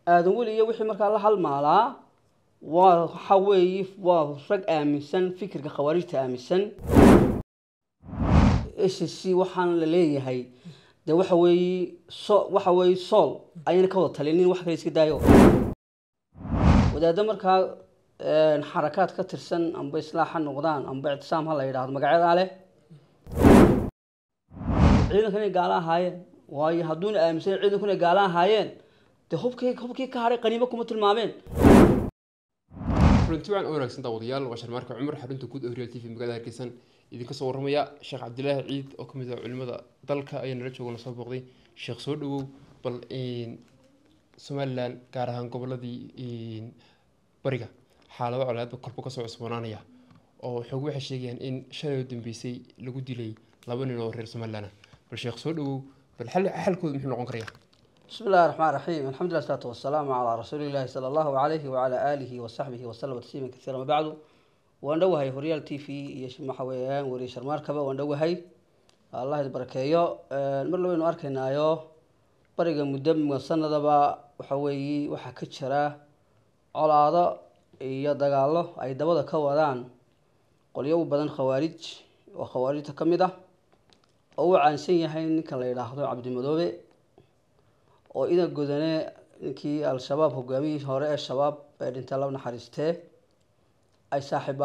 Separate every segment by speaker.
Speaker 1: aadan weli iyo wixii markaa la halmaalaa waa waxa weeye waa rag aaminsan fikirka khawaarijta aaminsan s c waxaan la leeyahay de waxa weeye so waxa weeye sool ayayna ka wada talinin wax kale iska daayo wadaaddo markaa xarakaad ka tirsan amba islaax ha noqdaan amba ictisaam ha la yidhaahdo magacyadaa leh ciidankan inay gaala ahaayeen waayo hadduuna aaminsan ciidanku inay gaala ahaayeen dee hubkii hubkii ka hadhay qaniimo kuma tilmaameen
Speaker 2: kulanti wacan oo wanaagsan daawadayaal waa sharmaarka cumar xarunta guud ee real t v magaalada hargeysan idinka soo warramaya sheekh cabdilaahi ciid oo kamid ah culimada dalka ayaa nala jooga soo booqday sheekh soo dhawow bal somalilan gaar ahaan goboladii bariga xaalado colaadba kolba kasoo cusboonaanaya oo xoog waxay sheegayaan in shalay oo dambeysay lagu dilay laba nin oo reer somalilan ah bal sheekh soo dhawow bal xal xalkooda muxuu noqon karaya
Speaker 1: بسم الله الرحمن الرحيم الحمد لله والصلاة والسلام على رسول الله صلى الله عليه وعلى آله وصحبه وسلم تسليما كثيرا ما بعد وندوهي هوريال تي في يش محويان وري شرمار كبا وندوهي الله يباركيو مر لو انو arkaynayo bariga muddo sanadaba waxa weeye waxa ka jira colaado iyo dagaalo ay dabada ka wadaan qolyo u badan khawaarij oo khawaarijta ka mid ah oo uu caansan yahay ninka la yidhaahdo cabdimadoobe oo idan godane ninkii al-shabaab hogaamiyihii hore ee shabaab ee dhintay laba naxariistee ay saaxiib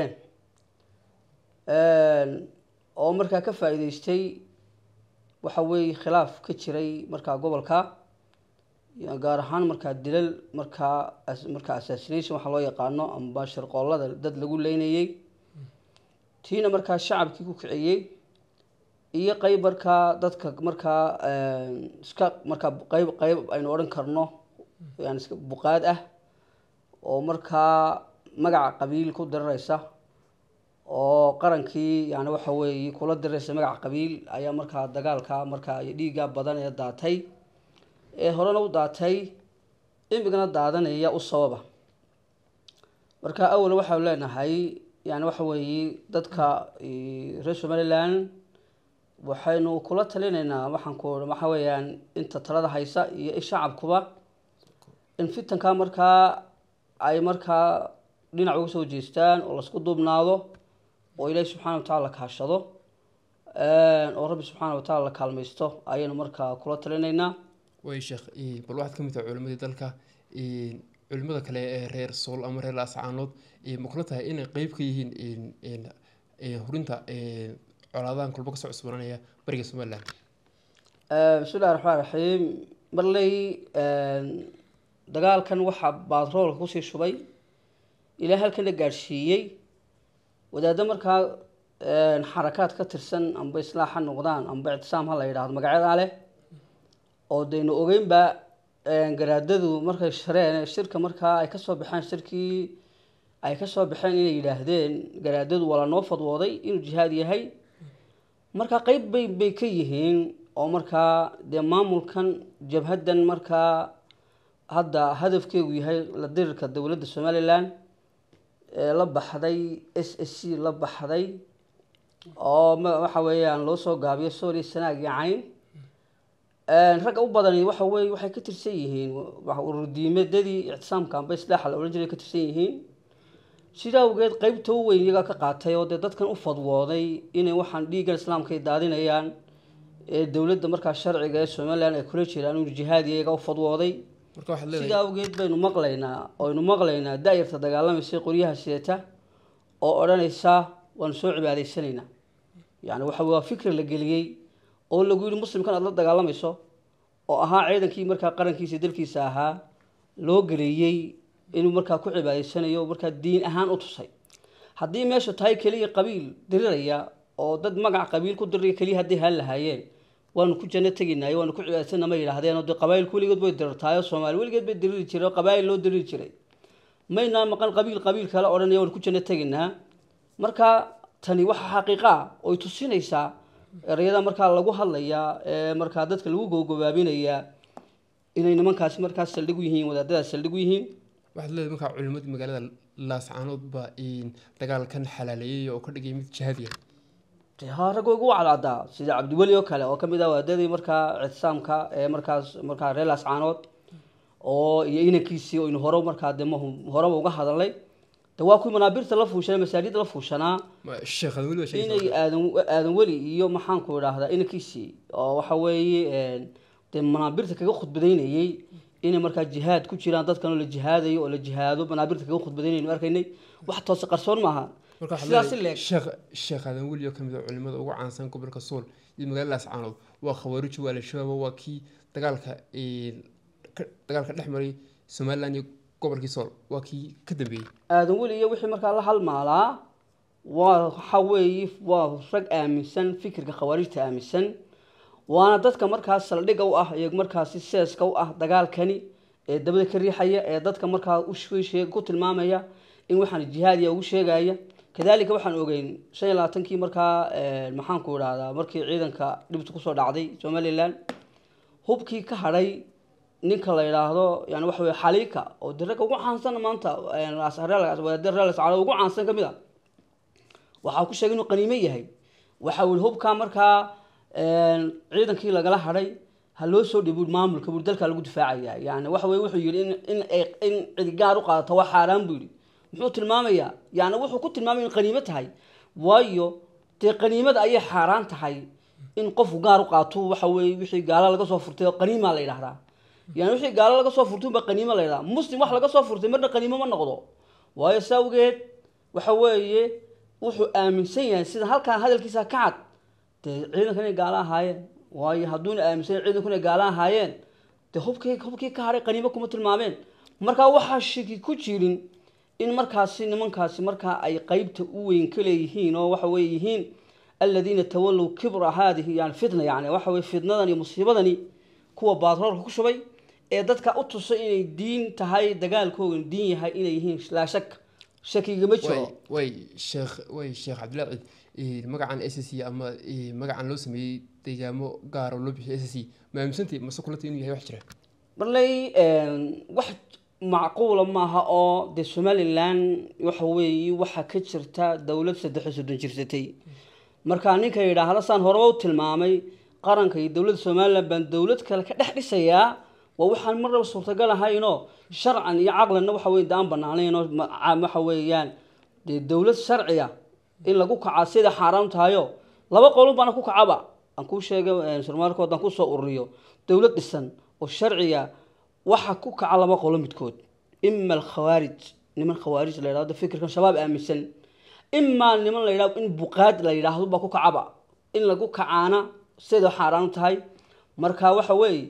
Speaker 1: ahaayeen oo markaa ka faa-iideystay waxa weeye khilaaf ka jiray markaa gobolka gaar ahaan markaa dilal markaa markaa assassination waxaa loo yaqaano amba shirqoollada dad lagu leynayey tiina markaa shacabkii ku kiciyey iyo qeyb markaa dadka markaa iska markaa qeyb qeyb aynu odhan karno yani iska buqaad ah oo markaa magaca qabiil ku dirireysa oo qarankii yani waxa weeye kula dirireysa magaca qabiil ayaa markaa dagaalka markaa iyo dhiigga badan ee daatay ee horena u daatay imigana daadanaya u sababa marka awal waxaanu leenahay yani waxa weeye dadka reer somaliland waxaynu kula talinaynaa waxaan ku waxa weeyaan inta talada haysa iyo shacabkuba in fitankaa markaa ay markaa dhinac uga soo jeestaan oo lasku duubnaado oo ilaahi subxaana watacala la kaashado oo rabbi subxaana watacala la kaalmaysto ayaynu markaa kula talinaynaa
Speaker 2: way sheekh bal waxaad ka mid tahay culimadii dalka culimada kale ee reer sool ama reer ascaanood ma kula tahay inay qeyb ka yihiin hurinta colaadahan kulba kasoo cusboonanaya bariga somalilan
Speaker 1: bismi illahi raxmaan raxiim marley dagaalkan waxaa batroolka kusii shubay ilaa halkana gaadhsiiyey wadaaddo markaa xarakaad ka tirsan amba islaax ha noqdaan amba ictisaam ha la yidhaahdo magacyadaa leh oo daynu ogeynba garaadadu markay shareen shirka markaa ay kasoo baxeen shirkii ay kasoo baxeen inay yidhaahdeen garaadadu waa lanoo fadwooday inuu jihaad yahay markaa qeyb bay bay ka yihiin oo markaa dee maamulkan jabhaddan markaa hadda hadafkeegu yahay la dirirka dowladda somalilan ee la baxday s s c la baxday oo waxa weeyaan loo soo gaabiyo sooli sanaag iyo cayn ragga u badani waxa weye waxay ka tirsan yihiin ururdiimadadii ictisaamka amba islaaxa la odhan jiray ka tirsan yihiin sidaa awgeed qeybta u weyn iyagaa ka qaatay oo dee dadkan u fadwooday inay waxaan dhiiggan islaamka ay daadinayaan ee dowladda markaa sharciga ee somalilan ay kula jiraan inuu jihaad iyagaa u fadwooday sidaa awgeed baynu maqlaynaa oynu maqlaynaa da-yarta dagaalamaysa qoryaha sidata oo odhanaysa waanu soo cibaadaysanaynaa yani waxa waa fikri la geliyey oo lagu yihi muslimkan aada la dagaalamayso oo ahaa ciidankii markaa qarankiisa dalkiisa ahaa loo geleeyey inuu markaa ku cibaadaysanayo markaa diin ahaan u tusay haddii meeshu tahay keliya qabiil diriraya oo dad magac qabiil ku diriraya keliya hadday haan lahaayeen waanu ku janno teginaayo waanu ku cibaadaysana ma yidhaahdeen oo dee qabaayilku weligood bay dirirtaayo soomaali weligeed bay diriri jiray oo qabaayil loo diriri jiray maynaa maqan qabiil qabiil kale odhanaya waanu ku janno teginaa marka tani waxa xaqiiqa ah oy tusinaysaa ereyada markaa lagu hadlayaa ee markaa dadka lagu gogobaabinayaa inay nimankaasi markaas saldhig u yihiin wadaadadaas saldhig u yihiin
Speaker 2: waxaad leedahay markaa culimadii magaalada laascaanood baa dagaalkan xalaaleeyay oo ka dhigay mid jihaadiya
Speaker 1: ha rag ugu cadcadaa sida cabdiweli oo kale oo kamid ah wadaadadii markaa ictisaamka ee markaas markaa reer laascaanood oo iyo inankiisii oynu hore markaa de mahu- horeba uga hadalnay de waa kuwii manaabirta la fuushanaa masaajidda la fuushanaa
Speaker 2: Ma- sheekh adan weli baa sheegaysa
Speaker 1: inay aadan aadan weli iyo maxaanku idhaahdaa inankiisii oo waxa weeye dee manaabirta kaga khudbadaynayey inay markaa jihaad ku jiraan dadkan oo la jihaadayo oo la jihaado manaabirta kaga khudbadaynaynu arkaynay wax toose qarsoon maaha
Speaker 2: marka waxaad
Speaker 1: sidaasi
Speaker 2: leedahay
Speaker 1: leeg
Speaker 2: sheekh sheekh adan weli oo ka mid ah culimada ugu caansan gobolka sool iyo magaalada ascaanood waa khawaarij waa al-shabaab waa kii dagaalka een, ka- dagaalka dhex maray somaliland iyo gobolkii sool waa kii ka dambeeyey
Speaker 1: aadan weli iyo wixii markaa la halmaalaa waa waxa weeye waa rag aaminsan fikirka khawaarijta aaminsan waana dadka markaas saldhigga u ah iyo markaasi seeska u ah dagaalkani ee dabada ka riixaya ee dadka markaa u sheeg ku tilmaamaya in waxaan jihaadiya ugu sheegaya kadalika waxaan ogeyn shan iyo labaatankii markaa maxaanku idhahdaa markii ciidanka dhibta kusoo dhacday somalilan hubkii ka hadhay ninka la yidhaahdo yani waxa weye xaliika oo de ragga ugu caansan maanta reels calo ugu caansan ka mid a waxaa ku sheegay inuu qaniime yahay waxa uu hubkaa markaa ciidankii lagala hadhay ha loo soo dhibo maamulka buu dalka lagu difaacaya yani waxa weye wuxuu yidhi in in ay- in cidi gaar u qaadato waa xaaraan buu yidhi muxuu tilmaamayaa yani wuxuu ku tilmaamaya in qaniimo tahay waayo dee qaniimada ayay xaaraan tahay in qofku gaar u qaato waxa weye wixii gaala laga soo furtay oo qaniimaa la yidhahdaa yani wixii gaalo laga soo furtay unbaa qaniimo la yidhahdaa muslim wax laga soo furtay marna qaniimo ma noqdo waayo saa awgeed waxa weeye wuxuu aaminsan yahay sida halkaa hadalkiisa ka cad dee ciidanka inay gaalo ahaayeen waayo hadduuna aaminsan yahay ciidanku inay gaalo ahaayeen dee hubkii hubkii ka hadhay qaniimo kuma tilmaameen markaa waxaa shiki ku jirin in markaasi nimankaasi markaa ay qeybta u weyn ka leeyihiin oo waxa weye yihiin aladiina tawallow kibra haadihi yani fitna yani waxa weye fitnadan iyo musiibadani kuwa baatroolka ku shubay ee dadka u tusay inay diin tahay dagaalkoogan diin yahay inay yihiin laa shak shakigama jiro
Speaker 2: way way sheekh way sheekh cabdilaahi ciid magacan s c ama eh, magacan loo sameeyey deegaamo gaar oo loo bixiyay s c ma aaminsantay mase kulantay inuu yahay wax jira
Speaker 1: marley wax macquula maaha oo dee somalilan waxa weeye waxaa ka jirta dowlad saddex iyo soddon jirsatay marka ninka yidhaahda saan horeba u tilmaamay qaranka iyo dowladda somalilan baan dowlad kale ka dhex dhisayaa waa waxaan marnaba suurtagal ahaynoo sharcan iyo caqlanna waxa weye daan banaanayn oo ma- ca- waxa weeyaan dee dowlad sharciya in lagu kacaa sida xaaraam tahayo laba qolun baana ku kacaba aan kuu sheegay surmaalkood aan kusoo ururiyo dowlad dhisan oo sharciya waxa ku kaca laba qolo midkood ima alkhawaarij niman khawaarij la yidhahdo fikirkan shabaab aaminsan imaa niman la yidhahdo in buqaad la yidhaahdo baa ku kacaba in lagu kacaana sida xaaraan tahay marka waxa weeye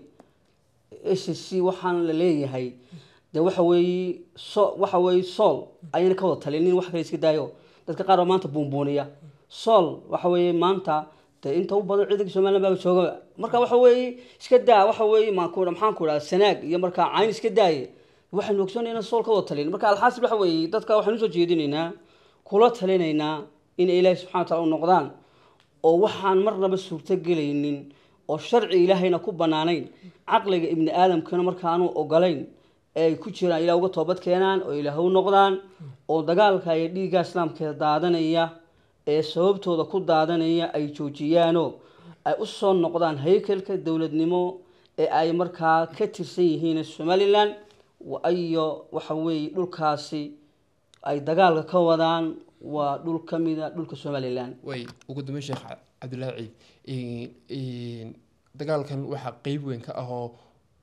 Speaker 1: s c waxaan la leeyahay de waxa weeye so waxa weeye sool ayayna ka wada talinin wax kale iska daayo dadka qaar baa maanta buunbuuniya sool waxa weeye maanta de inta u badan ciidanka somaliland baa jooga marka waxa weeye iska daa waxa weeye maanku maxaan ku idhaha sanaag iyo markaa cayn iska daaye waxaynu ogsoonay inaan sool ka wada talin marka alxaasil waxa weeye dadka waxaynu usoo jeedinaynaa kula talinaynaa in ilaahi subxana wa taala u noqdaan oo waxaan marnaba suurto gelaynin oo sharci ilaahayna ku banaanayn caqliga ibni aadamkana markaanu ogolayn ee ay ku jiraan ilaah uga toobad keenaan oo ilaah u noqdaan oo dagaalka iyo dhiigga islaamka daadanaya ee sababtooda ku daadanaya ay joojiyaanoo ay u soo noqdaan haykalka dowladnimo ee ay markaa ka tirsan yihiin somalilan iyo waxa weeye dhulkaasi ay dagaalka ka wadaan waa dhul ka mida dhulka somalilan
Speaker 2: way ugu dambeyn sheekh Ca- cabdilaahi ciid een, dagaalkan waxaa qeyb weyn ka ah oo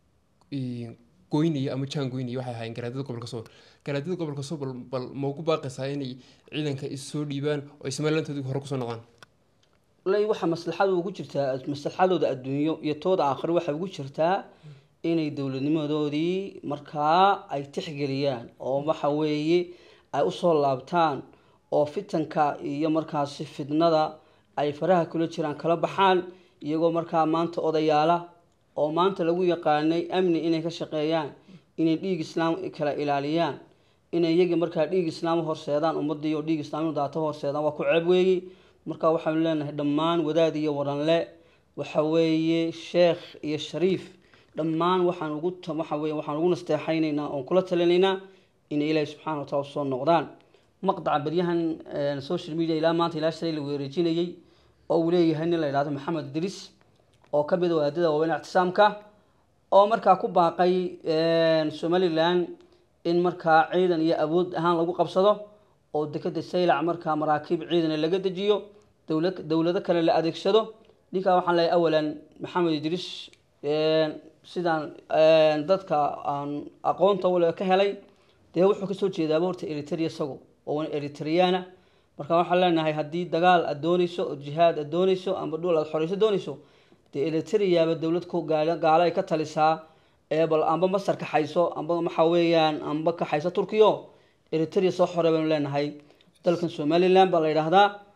Speaker 2: een, goynaya ama jaan goynaya waxay ahaayeen garaadada gobolka sool garaadada gobolka sool bal, bal ma ugu baaqaysaa inay ciidanka is soo dhiibaan oo ay somalilantoodii hore kusoo noqdaan
Speaker 1: lay waxaa maslaxada ugu jirtaa maslaxadooda adduunyo iyo tooda aakhiro waxay ugu jirtaa inay dowladnimadoodii markaa ay tixgeliyaan oo waxa weeye ay usoo laabtaan oo fitanka iyo markaasi fidnada ay faraha kula jiraan kala baxaan iyagoo markaa maanta odayaala oo maanta lagu yaqaanay amni inay ka shaqeeyaan inay dhiig islaam kala ilaaliyaan inay iyagii markaa dhiig islaam u horseedaan ummadii oo dhiig islaam inu daato u horseedaan waa ku ceeb weeyi marka waxaanu leenahay dhammaan wadaad iyo waranle waxa weeye sheekh iyo shariif dhammaan waxaan ugu ta- waxa weeye waxaan ugu nasteexaynaynaa oon kula talinaynaa inay ilaahi subxaana wa taala usoo noqdaan maqdaca beryahan eh, social media ilaa maanta ilaa shalay la weerejinayey oo uu leeyahay nin la yidhahdo maxamed idris oo ka mid a wadaadada waaweyn ictisaamka oo markaa ku baaqay somalilan in markaa ciidan iyo awood ahaan lagu qabsado oo dekeda saylac markaa maraakiib ciidana laga dejiyo dowla dowlado kale la adeegsado ninkaa waxaan leeyahay awalan maxamed idriis sidaan dadka aan aqoonta wale ka helay dee wuxuu kasoo jeedaaba horta eritrea isagu oo eritriana marka waxaan leenahay haddii dagaal aad dooneyso oo jihaad aad dooneyso amba dhul aad xoreyso dooneyso dee eritreaba dowlad ku gaalo gaalo ay ka talisaa ee bal amba masar kaxayso amba waxa weeyaan amba kaxayso turkiyo eritrea soo xorey baynu leenahay dalkan somaliland baa la yidhaahdaa